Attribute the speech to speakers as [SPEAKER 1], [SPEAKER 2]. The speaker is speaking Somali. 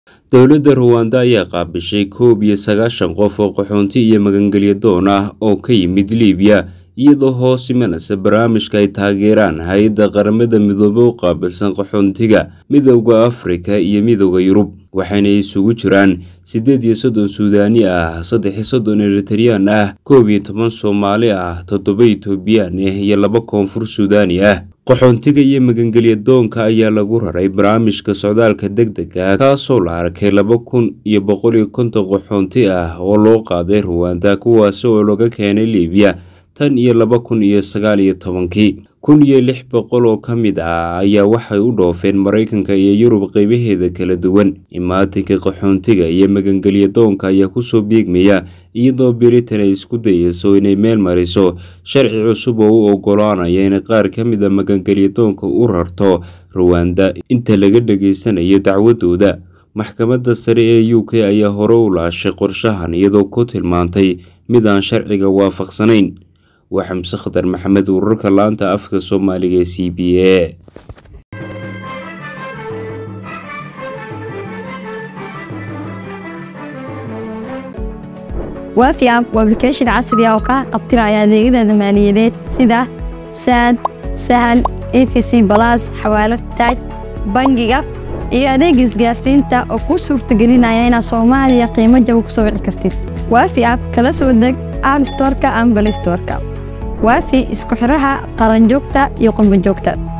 [SPEAKER 1] dowladda ruwanda ayaa qaabishay koob iyo sagaashan qof oo qaxoonti iyo magangelyo doon ah oo ka yimid liibiya iyadoo hoos imanaysa barnaamijka ay taageeraan hay-adda qaramada midoobe u qaabilsan qaxoontiga midowda afrika iyo midowda yurub waxayna isugu jiraan siddeed iyo soddon suudaani ah saddex iyo soddon eritareyaan ah koob iyo toban soomaali ah toddoba etoobiyaan ah iyo laba koonfur suudaani ah qaxoontiga iyo magangelya doonka ayaa lagu raray barnaamijka socdaalka deg dega kaasoo la arkay laba kun iyo boqol iyo konton qaxoonti ah oo loo qaaday ruwanda kuwaasi oo laga keenay liibiya tan iyo laba kun iyo sagaal iyo tobankii kun iyo lix boqol oo ka mid ah ayaa waxay u dhoofeen maraykanka iyo yurub qeybaheeda kala duwan imaatinka qaxoontiga iyo magangelya doonka ayaa kusoo biegmaya iyadoo britain ay isku dayeyso inay meel mariso sharci cusub oo u ogolaanaya inay qaar ka mid a magangelya doonka u rarto ruwanda inta laga dhageysanayo dacwadooda maxkamadda sare ee u k ayaa hore u laashay qorshahan iyadoo ku tilmaantay mid aan sharciga waafaqsanayn waa xamse khadar maxamed wararka laanta afka soomaaliga ee c b a
[SPEAKER 2] waafi app waa application casri ah oo kaa qabtiraya adeegyada maaliyadeed sida saad sahal efc balas xawaalad taaj bangiga iyo adeega isgaarsiinta oo kuu suurtagelinaya inaad soomaaliya qiimo jaba ku soo wici kartid waafi app kala soo deg app storka ama balay storka waafi isku xiraha qaranjoogta iyo qurbanjoogta